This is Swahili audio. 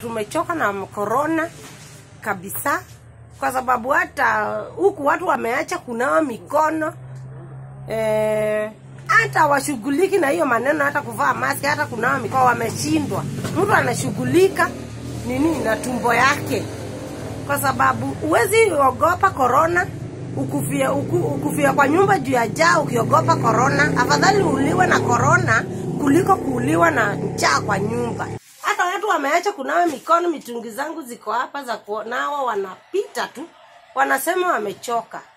tumechoka na korona kabisa, kwa sababu hata huku watu wameacha kunawa mikono eh, hata washughuliki na hiyo maneno, hata kuvaa maski, hata kunawa mikono wameshindwa. Mtu anashughulika nini na tumbo yake, kwa sababu huwezi ogopa korona ukufia, uku, ukufia kwa nyumba juu ya jaa ukiogopa korona. Afadhali uliwe na korona kuliko kuuliwa na njaa kwa nyumba. Hata watu wameacha kunawa mikono. Mitungi zangu ziko hapa za kunawa, wanapita tu, wanasema wamechoka.